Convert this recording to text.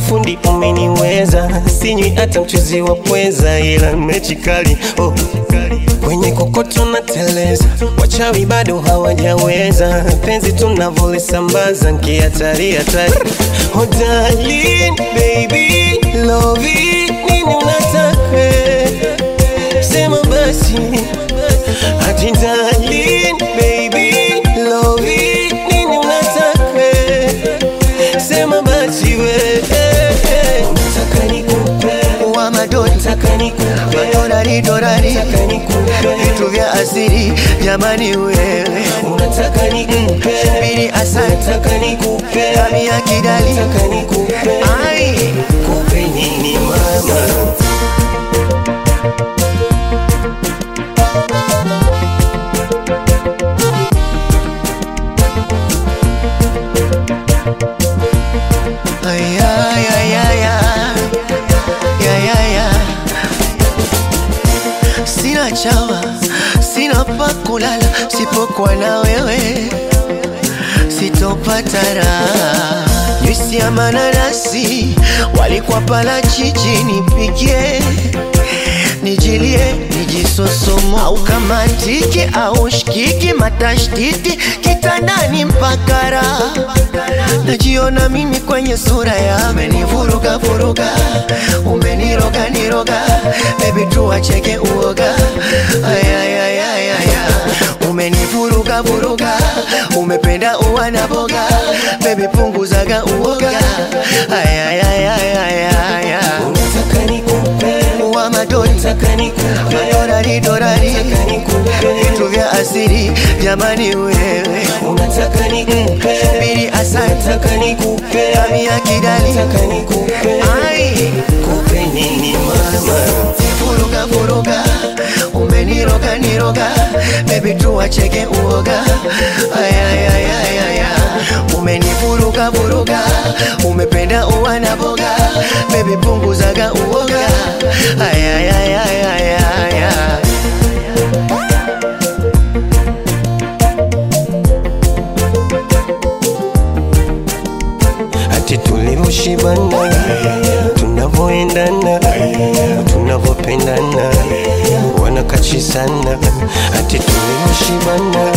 fundi umeniweza, sinywi hata mchuzi wa pweza, ila mechi kali oh. Kwenye kokoto na teleza, wachawi bado hawajaweza, penzi tunavolisambaza nkihatari hatari. Oh darling, baby, love it, nini unataka? Sema basi Ati darling, baby, love it, nini unataka? Sema basi we Nataka nikupe wa madoni Nataka nikupe madorari dorari Nataka nikupe vitu vya asiri jamani wewe Unataka nikupe bili asante Nataka nikupe kami ya kidali Nataka nikupe ai Kupe nini mama ay ay ay ay ay ay ay ay sina chawa sina pa kulala sipokuwa na wewe sitopata raha juisi ya mananasi walikuwa pala chichi nipigie nijilie nijisosomo au kama tiki au shikiki matashtiti kitandani mpaka raha najiona mimi kwenye sura ya umenivuruga vuruga umeniroga niroga bebi tuacheke uoga ayayayayaya umenivuruga vuruga umependa uwana boga bebi punguzaga uoga ayayayayaya Unataka nikupe wa madoni Nataka nikupe madorari dorari Nataka nikupe vitu vya asiri jamani wewe Unataka nikupe bili asante Nataka nikupe kami ya kidali Nataka nikupe ai Kupe nini mama vuruga vuruga umeniroga niroga bebi tuacheke uoga ayayayayaya umenivuruga vuruga umependa uwana boga bebi punguzaga uoga ayayayayaya Ati tulivyoshibana tunavyoendana tunavyopendana wanakachisana ati tulivyoshibana